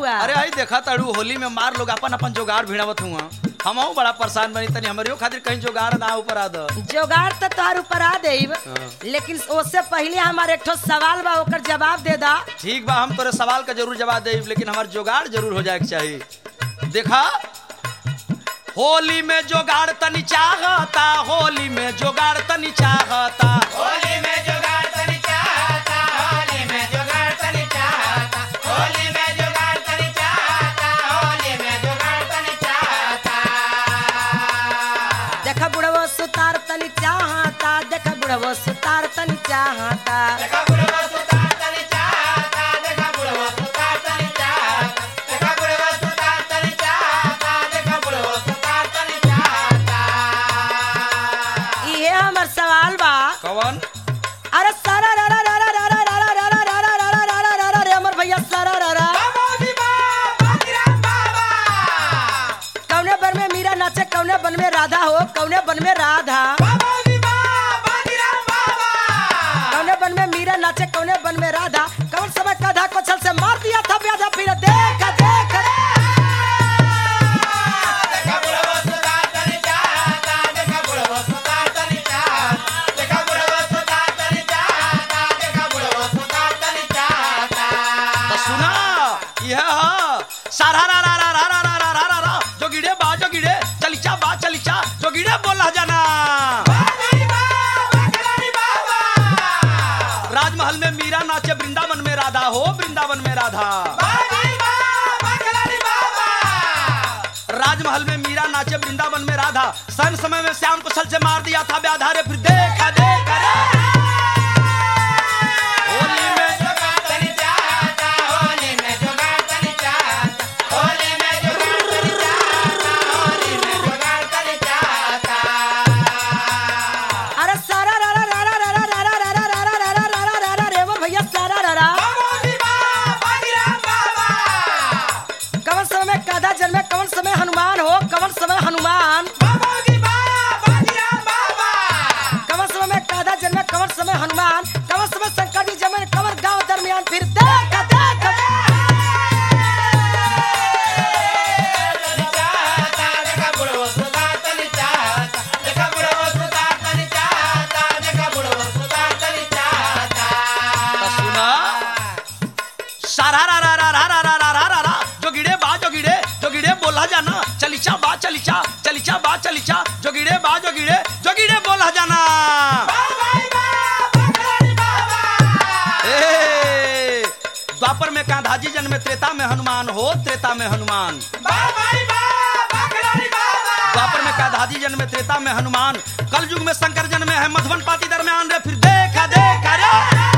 हुआ अरे आई देखा ताड़ू होली में मार लोग अपन अपन जोगाड़ भिड़ावत हुआ हमहू बड़ा परेशान बनी तनी हमरियो खातिर कहीं जोगाड़ ना ऊपर आ द जोगाड़ तो तोहर ऊपर आ देब हाँ। लेकिन उससे पहले हमारे एक ठो सवाल बा ओकर जवाब दे दा ठीक बा हम तोरे सवाल का जरूर जवाब दे लेकिन हमार जोगाड़ जरूर हो जाए के चाहिए देखा होली में जोगाड़ तनी चाहता होली में जोगाड़ तनी चाहता होली में जुगाड़ तनी चाहता होली में जुगाड़ तनी चाहता होली में जुगाड़ तनी चाहता होली में जुगाड़ तनी चाहता देखा बुढ़वा सुतार तनी चाहता देखा बुढ़वा सुतार तनी चाहता देखा बुढ़वा सुतार तनी चाहता देखा बुढ़वा सुतार तनी चाहता देखा बुढ़वा सुतार तनी चाहता देखा बुढ़वा सुतार तनी चाहता इहे हमर सवाल बा कवन अरे सारा रा रा रा रा रा रा रा रा रा रा रा रा रा रा रा रा रा रे हमर भैया सारा रा रा बाबूजी बाबा गिराम बाबा कौने बन में मीरा नाचे कौने बन में राधा हो कौने बन में राधा बाबूजी बाबा गिराम बाबा कौने बन में मीरा नाचे कौने बन में राधा कौन समय कधा को छल से मार दिया था ब्याधा फिर देख देख देखा बुढ़वा सुतार तनी चाहता देखा बुढ़वा सुतार तनी चाहता देखा बुढ़वा सुतार तनी चाहता देखा बुढ़वा सुतार तनी चाहता तो सुना यह ह सारा रा रा रा रा रा रा रा रा रा रा जो गिड़े बा जो गिड़े चलिचा बा चलिचा जो गिड़े बोला जाना बाबूजी बाबा गिराम बाबा राजमहल में मीरा नाचे वृंदावन में राधा हो वृंदावन में राधा बाबूजी बाबा गिराम बाबा राजमहल में मीरा नाचे वृंदावन में राधा सन समय में श्याम को छल से मार दिया था व्याधा रे फिर देखा देखा रे होली में जुगाड़ तनी चाहता होली में जुगाड़ तनी चाहता होली में जुगाड़ तनी चाहता होली में जुगाड़ तनी चाहता अरे सारा रा रा रा रा रा रा रा रा रा रा रा रा रा रा रा रा रे हमर भैया सारा रा रा बाबूजी बाबा गिराम बाबा कौन समय में काधा जन्मे कौन समय हनुमान हो कौन समय हनुमान बाबूजी बाबा गिराम बाबा कौन समय में काधा जन्मे कौन समय हनुमान कौन समय शंकर जी जन्मे कौन गांव दरमियान फिर देख देख तनी चाहता देखा बुढ़वा सुतार तनी चाहता देखा बुढ़वा सुतार तनी चाहता देखा बुढ़वा सुतार तनी चाहता तो सुना सारा रा रा रा रा रा रा रा रा रा रा जो गिड़े बा जो गिड़े जो गिड़े बोला जाना चलिचा बा चलिचा चलिचा बा चलिचा जो गिड़े बा जो गिड़े जो गिड़े बोला जाना बाबाई बाबा गिराम बाबा ए, द्वापर में कांधाजी जन्म त्रेता में हनुमान हो त्रेता में हनुमान बाबाई बाबा गिराम बाबा द्वापर में कांधाजी जन्म त्रेता में हनुमान कल युग में शंकर जन्म है मधुबन पाती दरमियान रे फिर देखा देखा रे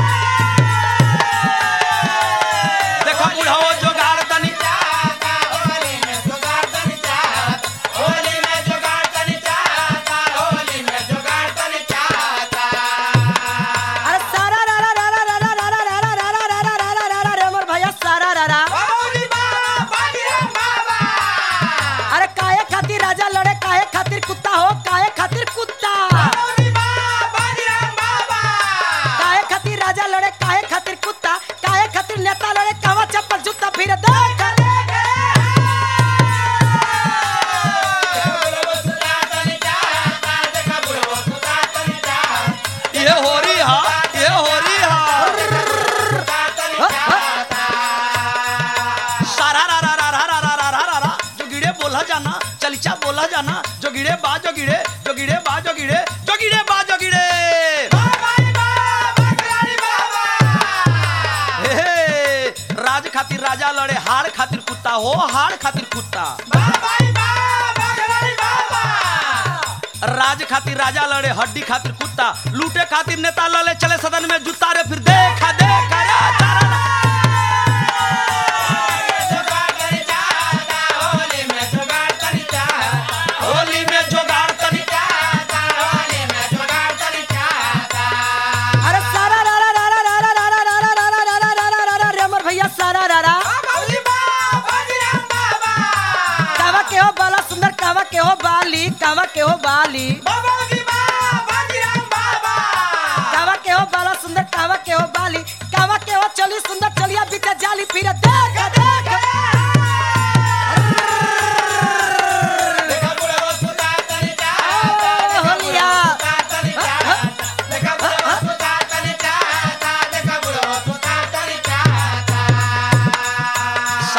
देखो बुढ़ाओ जोगाड़ तनी चाहता होली में जुगाड़ तनी चाहता होली में जुगाड़ तनी चाहता होली में जुगाड़ तनी चाहता अरे सारा रा रा रा रा रा रा रा रा रा रा रा रा रा रा रा रा रे हमर भैया सारा रा रा बाबूजी बाबा गिराम बाबा अरे काहे खातिर राजा लड़े काहे खातिर कुत्ता हो काहे खातिर कुत्ता बाबूजी बाबा गिराम बाबा काहे खातिर राजा लड़े काहे खातिर कुत्ता काहे खातिर नेता लड़े कावा चप्पल जूता फिर देख ये हो रही हा ये हो रही हा सारा रा रा रा रा रा रा रा रा रा रा जो गिड़े बोला जाना चलिचा बोला जाना जो गिड़े बा जो गिड़े जो गिड़े बा जो गिड़े जो गिड़े बा जो गिड़े हे, हे, राज खातिर राजा लड़े हाड़ खातिर कुत्ता हो हाड़ खातिर कुत्ता राज खातिर राजा लड़े हड्डी खातिर कुत्ता लूटे खातिर नेता लड़े चले सदन में जूता रे फिर देखा देखा रे तारा रा। होली में जोगाड़ तनी अरे सारा रा रा रा रा रा रा रा रा रा रा रा रा रा रा रा रा रे हमर भैया सारा रा रा कावा के हो बाला सुंदर कावा के हो बाली कावा के हो बाली कावा के हो बाला सुंदर कावा के हो बाली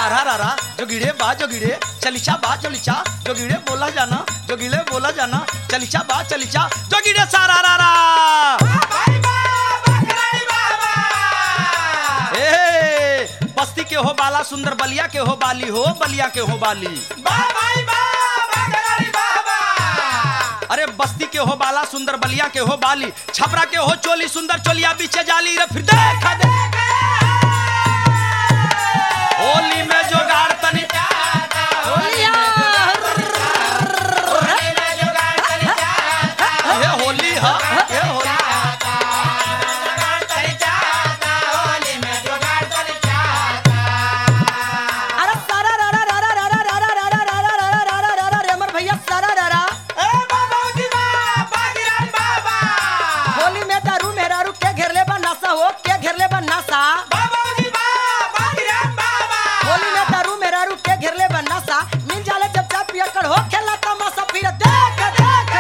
सारा रारा जोगिड़े बा जोगिड़े चलिचा बा चलिचा जोगिड़े बोला जाना जोगिड़े बोला जाना चलिचा बा चलिचा जोगिड़े सारा रारा भाई बा बकराड़ी बाबा ए बस्ती के हो बाला सुंदर बलिया के हो बाली हो बलिया के हो बाली बा भाई बा बकराड़ी बाबा अरे बस्ती के हो बाला सुंदर बलिया के हो बाली छपरा के हो चोली सुंदर चोलिया बीचे जाली रे फिर देख देख होली में जोगाड़ तनी चाहता होलिया होली में जुगाड़ तनी चाहता ये होली है ये होली जुगाड़ तनी चाहता होली में जुगाड़ तनी चाहता अरे सारा रा रा रा रा रा रा रा रा रा रा रा रा रा रा रा रा रे अमर भैया सारा रा रा ए बाबूजी बा बाजीराम बाबा होली में दारू मेहरारू के घेरले बा नशा हो के घेरले बा नशा बाबूजी बा बाजीराम बाबा होली में दारू मेहरारू के घेरले बा नशा मिल जाले जब चाप पिया कर हो खेला तमाशा फिर देख देख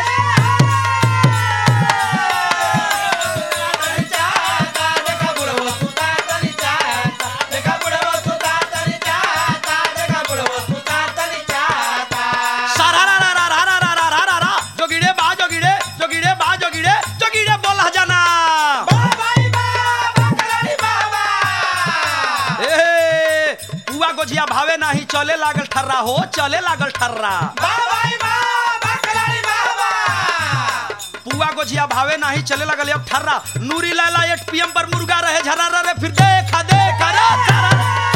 तनी चाहता देखा बुढ़वा सुता तनी चाहता देखा बुढ़वा सुता तनी चाहता देखा बुढ़वा सुता तनी चाहता सारा रा रा रा रा रा रा रा रा रा रा जोगिड़े बा जोगिड़े जोगिड़े बा जोगिड़े जोगिड़े बोला जाना बाबाई बा बकराड़ी बाबा ए पुआ गोझिया भावे नाही चले लागल ठर्रा हो चले लागल ठर्रा बाबाई बा बकराड़ी बाबा पुआ गोझिया भावे नाही चले लगल अब ठर्रा नूरी लाला एट पीएम पर मुर्गा रहे झरा रे फिर देखा देखा रे सारा।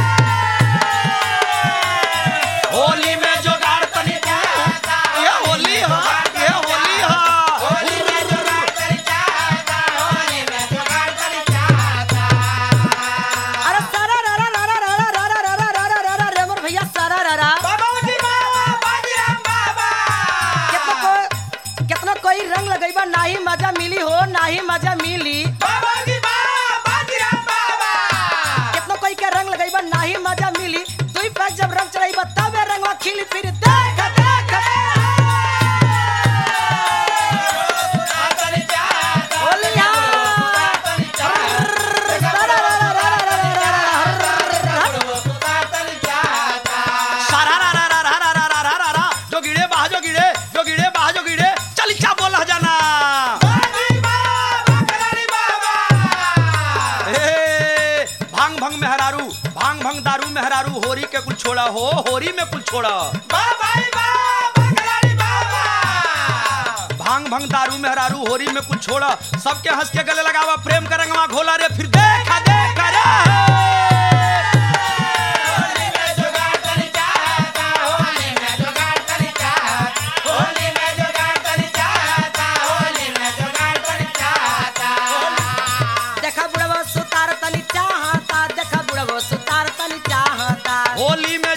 होली में जोगाड़ तनी ये होली है ये होली है होली में जुगाड़ तनी चाहता होली में जुगाड़ तनी चाहता अरे सारा रा रा रा रा रा रा रा रा रा रा रा रा रे अमर भैया सारा रा रा बाबूजी बा बाजीराम बाबा कितना कोई कितना कोई रंग लगैबा नाही मजा मिली हो नाही मजा मिली बाबूजी बा बाजीराम बाबा कितना कोई के रंग लगैबा नाही मजा मिली दुई पैक जब रंग चढ़ाइबा तबे रंगवा खिली फिर देख देख तनी चाहता होलिया तनी चाहता सारा रा रा रा रा रा रा रा बुढ़वा सुता तनी चाहता सारा रा रा रा रा रा रा रा रा रा रा जोगिड़े बाह जोगिड़े जोगिड़े बाह जोगिड़े चल इच्छा बोला जाना बाबाई बा बकराड़ी बाबा ए भांग भंग मेहरारू भांग भंग दारू मेहरारू होरी के कुल छोड़ा हो होरी में कुल छोड़ा बाबाई बा बकराड़ी बाबा भांग भंग दारू मेहरारू होरी में कुछ छोड़ा सबके हंस के गले लगावा प्रेम का रंगवा घोला रे फिर देखा देखा रे होली में जुगाड़ तनी चाहता होली में जुगाड़ तनी चाहता होली में जुगाड़ तनी चाहता होली में जुगाड़ तनी चाहता देखा बुढ़वा सुतार तनी चाहता देखा बुढ़वा सुतार तनी चाहता होली में